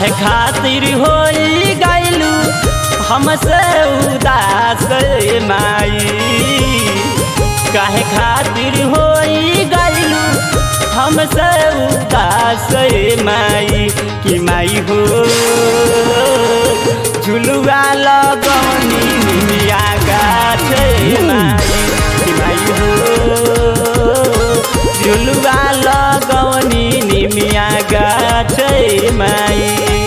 काहे खातिर होई गइलू हमसे उदास रे माई काहे खातिर होई गइलू हमसे उदास रे माई कि माई हो झुलुआ लगनी मिया गाछ रे माई कि माई हो झुलुआ लगनी निमिया गाछ रे माई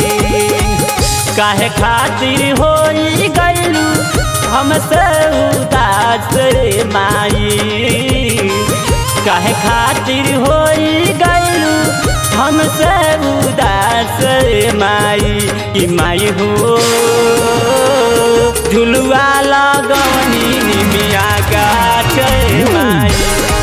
काहे खातिर होई गइलू हमसे उदास रे माई काहे खातिर होई गइलू हमसे उदास रे माई कि माई हो झुलुआ लगवनी निमिया गाछ रे माई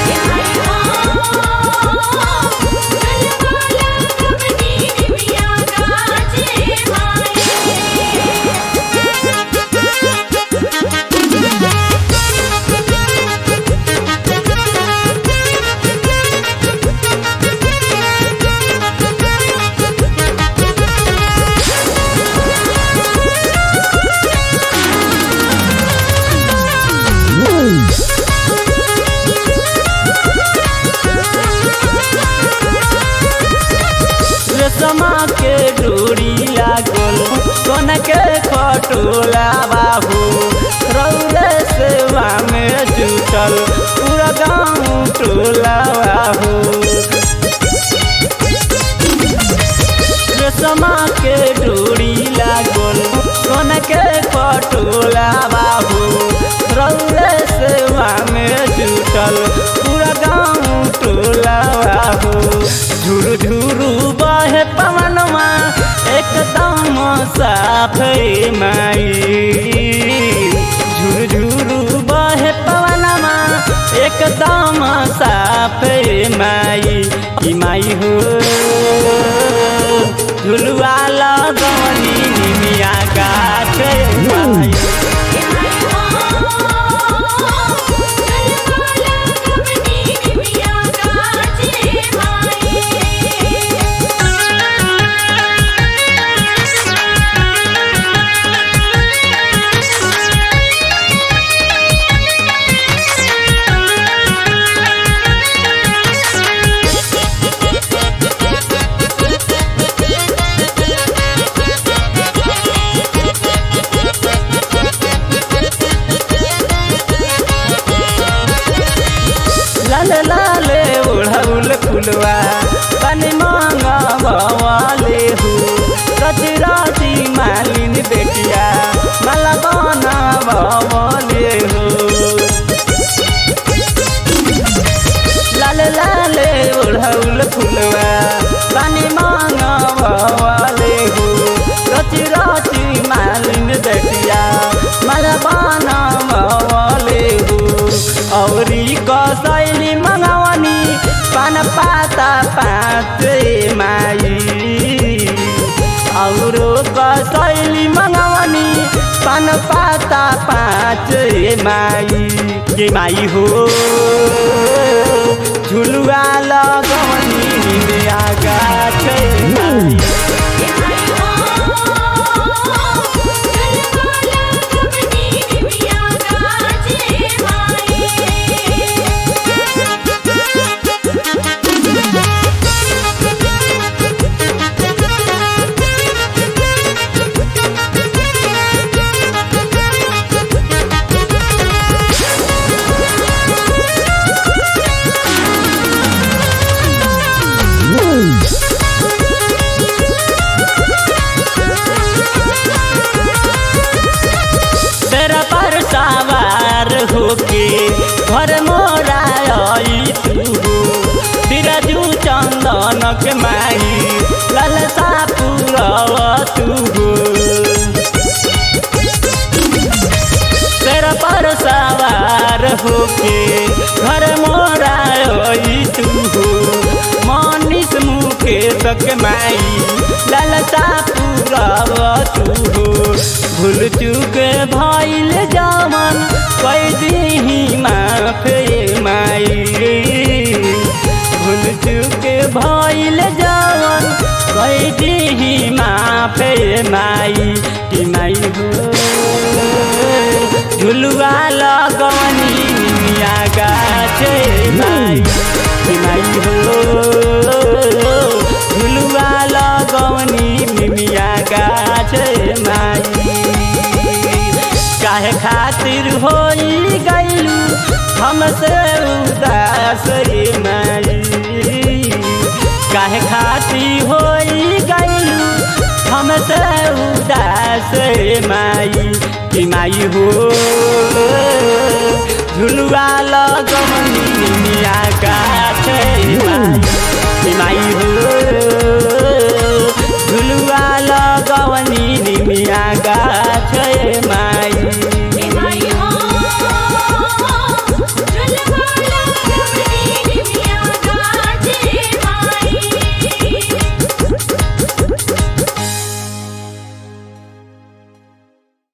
रेशमा के डोरी लागल सोन के खटोला बाबू रौरे सेवा में जुटल पूरा गाँव टोला बाबू रेशमा के डोरी लागल सोन के खटोला बाबू रौरे सेवा में जुटल पूरा गाँव टोला बाबू झुरु झुरु बहे पवनमा एकदम साफ माई झुरु झुरु बहे पवनमा एकदम साफ माई कि माई हो झुलुआ लगनी निमिया गाछ माई लाल लाल ओढ़ौल फुलवा तनि मांगा भवाले हो रति राति मालिन बेटिया माला बना भवाले हो लाल लाल ओढ़ौल फुलवा तनि मांगा भवाले हो रति राति मालिन बेटिया माला बना भवाले हो औरी कसैली मगावनी पान पाता पाँच माई औरो कसैली मगावनी पान पाता पाँच माई के माई हो झुलुआ लगवनी बिया गाछ माई तेरा पर सवार होके घर मोरा आई तू बिराजू चंदनक माई ललसा पुरव तू तेरा पर सवार होके घर मोरा आई तू मनीष मुकेश के माई ललसा पुरव तू भूल चूक भइल जमन कई दी माफ माई भूल चुक भइल जवन कई दिही माफे माई कि माई हो झुलुआ लगवनी मिया गाछे माई कि माई हो झुलुआ लगवनी मिया गाछे माई काहे खातिर होई गइलू हमसे उदास रे माई काहे खातिर होई गइलू हमसे उदास रे माई कि माई हो झुलुआ लगमनी मिया गाछे माई